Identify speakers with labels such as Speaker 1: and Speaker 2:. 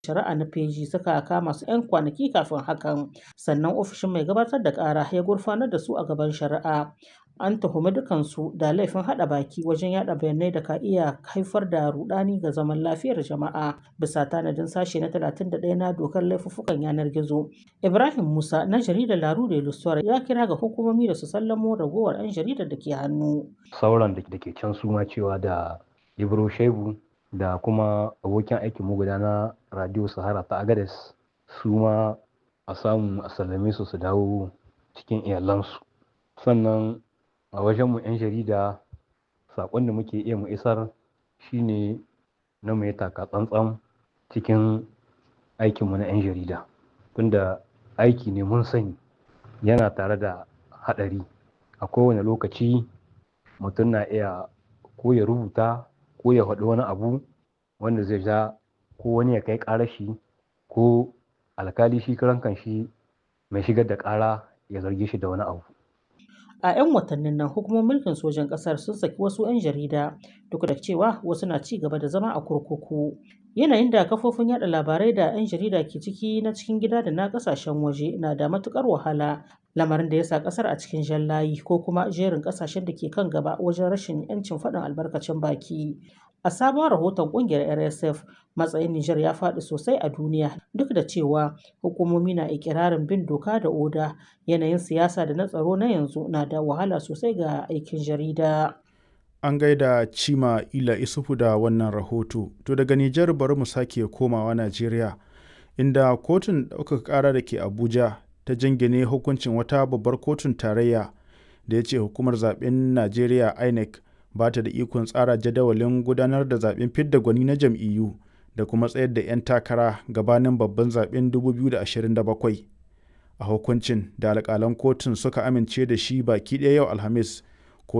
Speaker 1: shari'a na feji suka kama su 'yan kwanaki kafin hakan sannan ofishin mai gabatar da ƙara ya gurfanar da su a gaban shari'a an tuhumi dukansu da laifin haɗa baki wajen yada bayanai da ka iya haifar da rudani ga zaman lafiyar jama'a bisa tanadin sashe na 31 na dokar laifuffukan yanar gizo ibrahim musa na jaridar laru da ilusuwar ya kira ga hukumomi da su sallamo ragowar 'yan jaridar da ke hannu
Speaker 2: sauran da ke can su ma cewa da ibro shebu da kuma abokin aikin mu guda na radio sahara ta agades su ma a samu a sallame su su dawo cikin iyalansu sannan a wajenmu 'yan jarida saƙon da muke iya mu isar shine na mu yi taka tsantsan cikin aikinmu na 'yan jarida tunda aiki ne mun sani yana tare da haɗari a kowane lokaci mutum na iya ko ya rubuta ko ya faɗi wani abu wanda zai ja ko wani ya kai ƙarashi ko alkali shi karan shi mai shigar da ƙara ya zarge shi da wani abu
Speaker 1: a 'yan watannin nan hukumomin mulkin sojan ƙasar sun saki wasu 'yan jarida duk da cewa wasu na ci gaba da zama a kurkuku yanayin da kafofin yada labarai da 'yan jarida ke ciki na cikin gida da na kasashen waje na da matukar wahala lamarin da ya sa kasar a cikin jan layi ko kuma jerin kasashen da ke kan gaba wajen rashin 'yancin faɗin albarkacin baki a sabon rahoton kungiyar rsf matsayin niger ya faɗi sosai a duniya duk da cewa hukumomi na ikirarin bin doka da oda yanayin siyasa da na tsaro na yanzu na da wahala sosai ga aikin jarida
Speaker 3: an gaida cima ila isufu da wannan rahoto to daga nijar bari mu sake komawa najeriya inda kotun ɗaukaka ƙara da ke abuja ta jingine hukuncin wata babbar kotun tarayya da ya ce hukumar zaben najeriya inec ba ta da ikon tsara jadawalin gudanar da zaben fidda gwani na jam'iyyu da kuma tsayar da 'yan takara gabanin babban zaben 2027 a hukuncin da alƙalan kotun suka amince da shi baki ɗaya yau alhamis